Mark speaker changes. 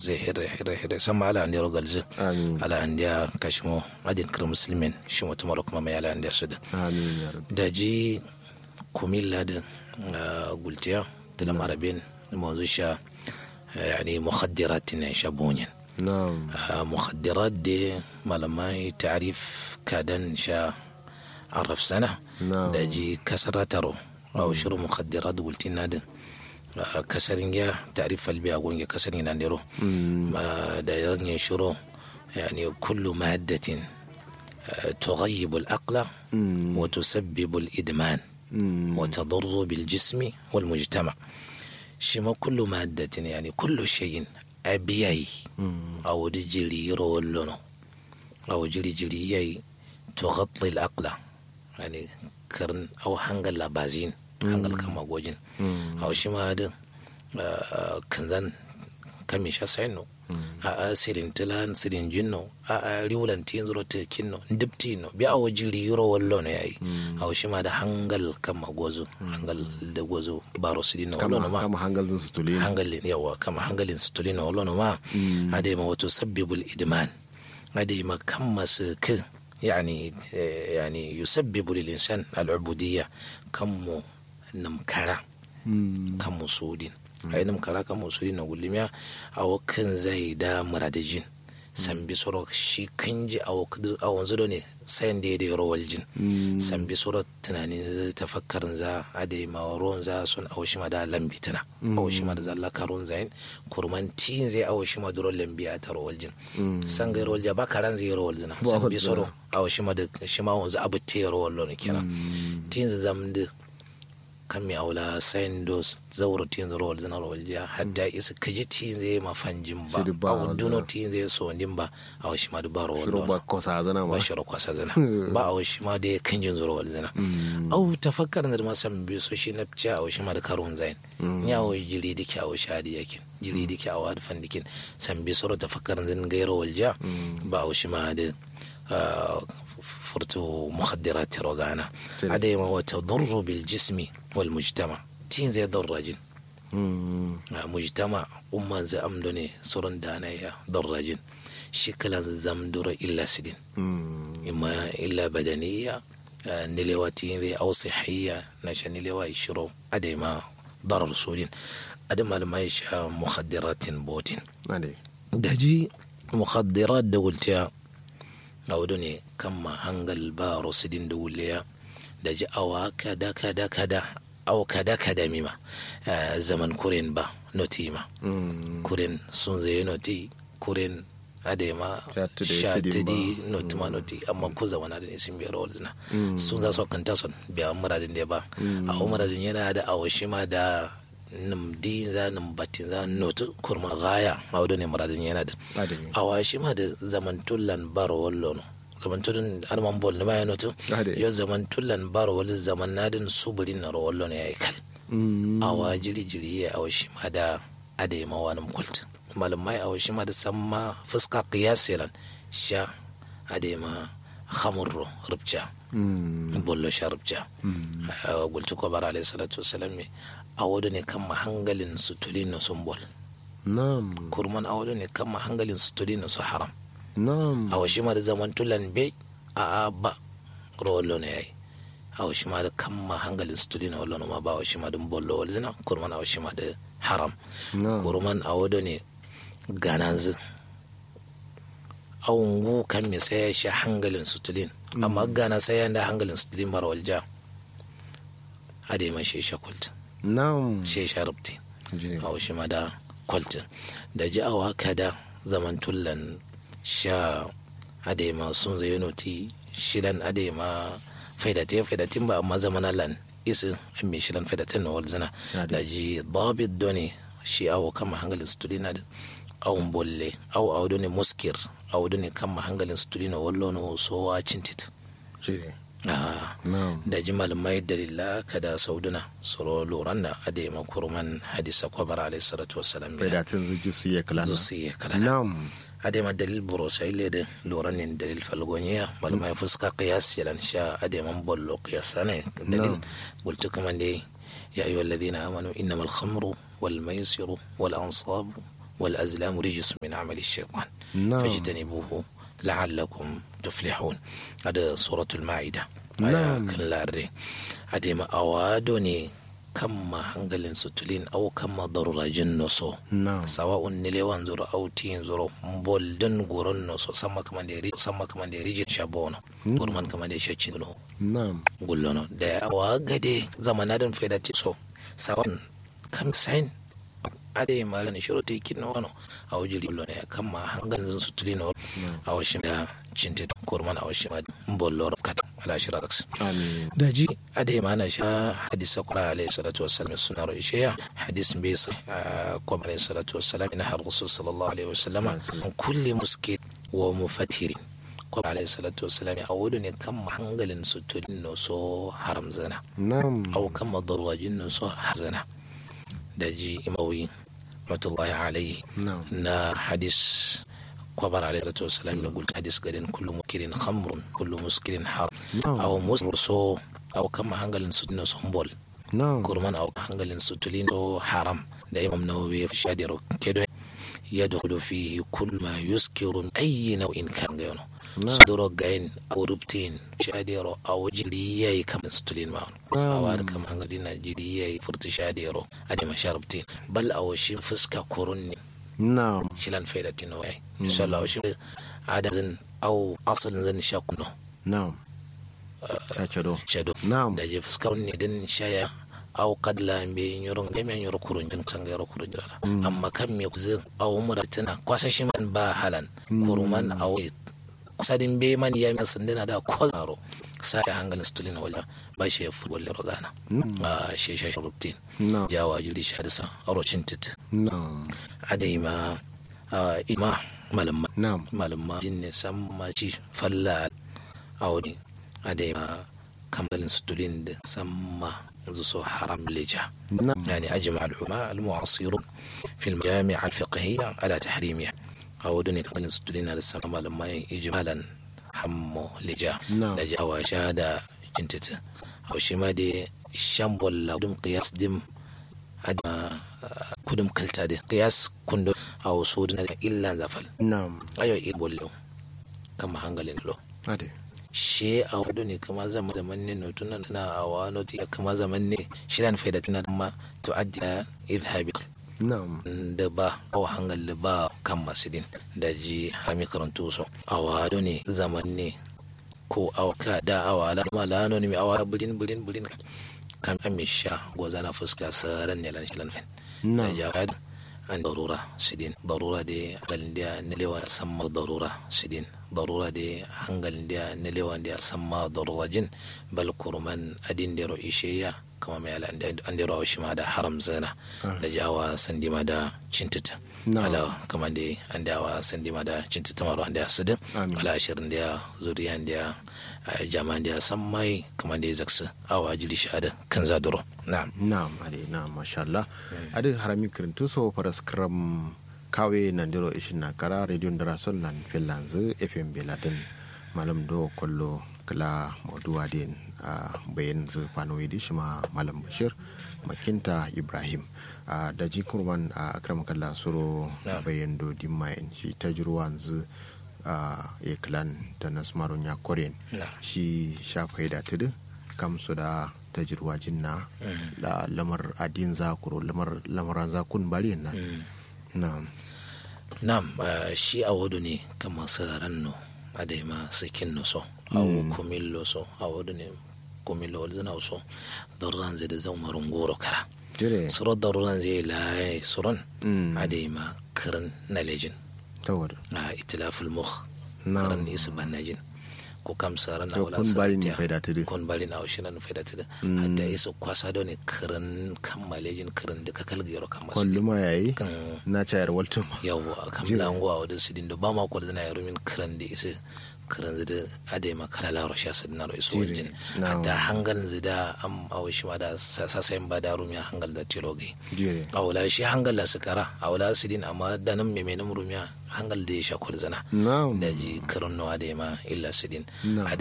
Speaker 1: hirre hirre hirre hirre sama ala an yaro galzin
Speaker 2: amin
Speaker 1: ala an ya kashimo adin kar muslimin shi mutum ala kuma mai ala an ya su da
Speaker 2: amin ya rabbi
Speaker 1: da ji kumilla da gultiya da lam arabin mazu sha yani mukhaddirat ne sha bonyin
Speaker 2: na'am
Speaker 1: mukhaddirat da malamai ta'rif kadan sha araf sana
Speaker 2: na'am
Speaker 1: da ji kasarataro أو شرو مخدرات قلت نادن كسرين جا تعريف البيع قونجا كسرين نادرو ما دايرن يشرو يعني كل مادة آه، تغيب العقل وتسبب الإدمان وتضر بالجسم والمجتمع شما كل مادة يعني كل شيء أبيعي أو جري رولونو أو جري جري تغطي العقل يعني كرن أو حنقل لابازين حنقل كما جوجين أو شما هذا كنزان كم يشاسينو a sirin tilan sirin jinno a a riwulan tin zuro te kinno ndipti no bi awo jiri yuro wallo no yayi awo shima da hangal kama gozo hangal da gozo baro sidino wallo no
Speaker 2: kama
Speaker 1: ma
Speaker 2: kama hangalin su tulina
Speaker 1: hangalin yawa kama hangalin su tulino wallo no ma ade ma wato sabbibul idman ade ma kamma su k يعني يعني يسبب للإنسان العبودية كم نمكرة كم سودين أي نمكرة كم سودين نقول لهم أو كن زي دا مرادجين sambi soro shi kanji a wanzu da ne sayan da ya da rawar jin sambi soro tunanin tafakkarin za a da ma ruwan za sun awo shi ma da lambi tana awo shi ma da zalla karun zayin kurman tin zai awo shi ma da lambi a ta rawar jin san ga rawar ba karan zai rawar jina sambi soro awo shi ma da shi ma wanzu abu te rawar lona kenan tin zai zam da kan mi aula sayin do zauro tin rawar zina rawar jiya hadda isa kaji tin zai mafanjin ba
Speaker 2: Shiri ba
Speaker 1: awo
Speaker 2: wanda.
Speaker 1: duno tin zai so nin ba awo shi ma da ba rawar
Speaker 2: shiru
Speaker 1: lona
Speaker 2: ba kosa zana
Speaker 1: ba
Speaker 2: ba
Speaker 1: shiro kwasa zana ba a washi ma da kan jin zuwa zana au tafakkar da ma san bi so shi na fice a washi ma da karun zain ni a washi jiri dike a washi hadi yakin jiri dike a wadi fandikin san bi soro tafakkar zan gairo walja ba a washi ma da ah, furtu mukhaddirat rogana
Speaker 2: Jere.
Speaker 1: adai ma wata darru bil jismi wal mujtama tin zai darrajin a mujtama umman zai amdo ne soron da na ya darrajin shi kala zamdura illa sidin إما إلا بدنية آه، نلواتين أو صحية نشان نلوا يشرو أدي ما ضرر سودين أدي ما لما يشا مخدرات بوتين
Speaker 2: ade
Speaker 1: دجي مخدرات دولتيا أو دوني كما هنغل بارو سدين دوليا دجي أو كدا كدا كدا أو كدا كدا ميما آه، زمن كورين با نوتيما kuren sun zai noti kuren adema
Speaker 2: Shatide,
Speaker 1: shatidi
Speaker 2: tidimba.
Speaker 1: noti ma noti amma ko zamana da nisin biyar wal zina sun za su kanta son biya muradin da ba a muradin yana da awashi ma da nim di za nim batin za noti kurma gaya ma wadda ne muradin yana da
Speaker 2: ade
Speaker 1: awashi ma da zamantullan baro wallo no zamantullan arman bol ne ma ya noti
Speaker 2: Ade.
Speaker 1: yo zamantullan baro wal zaman nadin suburin na ro wallo ne ya yi kal awa jiri jiri ya awa shi ma da ade ma wani kult malamai awa shi ma da samma fuska qiyasilan sha ade ma khamurro rubja bollo sha rubja gultu ko bara alayhi salatu wassalam me awodo ne kan hangalin su tulin sun bol
Speaker 2: nam
Speaker 1: kurman awodo ne kan hangalin su tulin su haram
Speaker 2: nam
Speaker 1: awa shi ma da zaman tulan be a a ba rollo ne yayi awa shi ma da kan hangalin su tulin wallo no ma ba awa shi ma da bollo wal zina kurman awa shi ma da haram
Speaker 2: nam
Speaker 1: kurman awodo ne gananzu awungu kan me sai ya sha hangalin su tulin amma gana sai ya da hangalin su tulin mara walja ade ma shi sha kult
Speaker 2: nam
Speaker 1: shi sha rubti
Speaker 2: je
Speaker 1: a shi ma da kwaltin da ji awa kada zaman tullan sha adema sun zai noti shidan adema faidate faidatin ba amma zaman lan isu an mai shidan faidatin na walzina
Speaker 2: Ade.
Speaker 1: da ji dabit doni shi awo kama hangalin studi na da awon bolle awo awo doni muskir awo doni kama hangalin studi na wallo na sowa cintit
Speaker 2: je
Speaker 1: ah
Speaker 2: nam
Speaker 1: da ji malamai dalila kada sauduna soro loran da ade makurman hadisa kwabar alayhi salatu wassalam
Speaker 2: bai da tun zuji su iya kalana
Speaker 1: zusi ya kala
Speaker 2: nam
Speaker 1: ade ma dalil buro sai le da loran ne dalil falgonya malamai fuska qiyas yalan sha ade man bollo qiyas ne dalil qultu kama ne ya ayyuhal ladina amanu innamal khamru wal maisiru wal ansabu wal azlamu rijsun min amali shaytan
Speaker 2: na'am
Speaker 1: fajtanibuhu la'allakum tuflihun ada suratul ma'ida
Speaker 2: Na'am.
Speaker 1: aya kan larre ade ma awado ne kan ma hangalin sutulin au kan ma darurajin noso
Speaker 2: na'am
Speaker 1: sawa'un ni lewan zuro au tin zuro boldin goron noso sama kaman da ri sama kaman da ri shabono gurman kaman da shacin no
Speaker 2: na'am
Speaker 1: gullono da awa gade zamanadin faida ti so sawa'un kam sain ade mala ni shiro te kin wano a wajiri gullo ne kan ma hangalin sutulin no a washin da cinte kurman a washin ma bollor kat ala shirax
Speaker 2: amin
Speaker 1: daji ade mana sha hadisa kura alayhi salatu wassalam suna ro isheya hadis bai sa kwa alayhi salatu wassalam ina har rasul sallallahu alaihi wasallam an kulli muskit wa mufatiri kwa alayhi salatu wassalam a wudu ne kan hangalin sutulin no so haram zana
Speaker 2: na'am
Speaker 1: au kan madarwajin no so hazana daji imawi rahmatullahi alaihi
Speaker 2: na'am
Speaker 1: na hadis kwabar alayhi salatu wassalam na gulta hadis gadin kullu mukirin khamrun kullu muskirin haram
Speaker 2: na'am
Speaker 1: aw musbur so aw kama hangalin su na sombol
Speaker 2: na'am
Speaker 1: kurman aw hangalin su tulin so haram da imam nawawi ya shadiro kedo yadkhulu fihi kull ma yuskiru ayi naw'in kan gano
Speaker 2: Na.
Speaker 1: suduro gain aw rubtin shadiro aw jiriyai kam su tulin ma
Speaker 2: Na'am.
Speaker 1: aw da kam hangalin na jiriyai furti shadiro ade ma sharubtin bal aw shi fuska kurun ne
Speaker 2: na'am
Speaker 1: shilan faida tino ai inshallah shi adazin aw asalin zan sha kuno
Speaker 2: na'am ta do
Speaker 1: shado
Speaker 2: na'am
Speaker 1: da je fuskar ne din shaya aw kadla be nyoron de me nyoro kurun jin sanga yoro kurun jira amma kan me kuzin aw mura tana kwasa shi man ba halan kuruman aw sadin be man ya mi sandina da kozaro sai hangalin stulin wala ba shi ya fuwal rogana a shi shi rutin
Speaker 2: na'am
Speaker 1: jawa jiri shi hadisa arocin tit
Speaker 2: na'am
Speaker 1: adai ma ah, ima malamma
Speaker 2: na'am
Speaker 1: malamma jin ne san ma ci falla aure adai ma kambalin sutulin da san ma zu so haram lija
Speaker 2: na'am
Speaker 1: يعني أجمع العلماء المعاصرون في المجامع الفقهية على تحريمها أو دوني كان ستلين على السماء لما إجمالا حمو لجا
Speaker 2: نعم.
Speaker 1: لجا وشادة جنتت أو شما دي شامبول لا دم قياس دم أدما كدم كلتا دي قياس كندو أو سودنا إلا زفل
Speaker 2: na'am
Speaker 1: أيو إيبول له كما هنغلين له
Speaker 2: ade
Speaker 1: she a wado ne kama zaman zaman ne notuna na a wano ti kama zaman ne shirin faida tana ma to adda idhabi
Speaker 2: na'am
Speaker 1: da ba awa hangal da ba kan masidin da ji hami karantu so a wado ne zaman ne ko awa ka da awa la ma la no ne mi awa bulin bulin bulin kan an mi sha goza na fuska saran ne lan shilan fen da
Speaker 2: na'am
Speaker 1: jawad an darura sidin darura de hangalin da na lewa samma darura sidin darura de hangalin da na lewa da samma darura jin bal kurman adin dero isheya kama mai ala an dero shi ma da haram zana da jawa sandi ma da cintita
Speaker 2: Na'am.
Speaker 1: ala kama da an dawa sandi ma da cintita maro an da sidin
Speaker 2: Amin.
Speaker 1: ala ashirin da zuriyan da jama'an da sammai kama da zaksu awa jili shahada kan zaduro na'am
Speaker 2: na'am ade na'am masha Allah ade harami kirintu so paras kram kawe nandiro ishin na kara radio ndara son lan finlands fm beladen malam do kollo kala moduwa den a bayan zu fanoyi di shima malam bashir makinta ibrahim a daji kurman a akram kalla suro
Speaker 1: Na'am.
Speaker 2: bayan do dimmayin shi tajruwan zu a eklan ta nasmarun ya koren
Speaker 1: na'am
Speaker 2: shi shafai da tudu kam su da tajirwa jinna da lamar adin zakuro lamar lamaran zakun bari na na
Speaker 1: nam ah, shi a wadu ne kama saran no adai ma sikin no so awo kumillo so a wadu ne kumillo wal zana so daruran zai da zan marun goro kara
Speaker 2: jire
Speaker 1: suro daruran zai laye suron
Speaker 2: Mm.
Speaker 1: adai ma kirin na lejin
Speaker 2: tawar
Speaker 1: a itilaful mukh
Speaker 2: Na'am.
Speaker 1: kirin isu banajin ko kam saran
Speaker 2: To,
Speaker 1: wala
Speaker 2: kun bari ni
Speaker 1: saratiya.
Speaker 2: faida tudu.
Speaker 1: kun bari na washinan faida tudu hatta isu kwasa da ne kirin kan malejin kirin duka kalgiyar kan masu
Speaker 2: kwallo ma yayi
Speaker 1: kan
Speaker 2: na cayar waltun ma
Speaker 1: yawwa kam lango a wadin sidin da ba ma kwal zana yaro min kiran da isa kiran zida ade ma kala laro sha sidin aro iso
Speaker 2: Jire,
Speaker 1: wajen
Speaker 2: na'am.
Speaker 1: hatta hangal zida am awo shi ma da sasayin ba da rumiya hangal da tilogi
Speaker 2: jire
Speaker 1: awula shi hangal la sikara awula sidin amma da nan meme na rumiya hangal da ya sha kwal zana
Speaker 2: na'am
Speaker 1: da ji kiran nawa da ma illa sidin
Speaker 2: Na'am.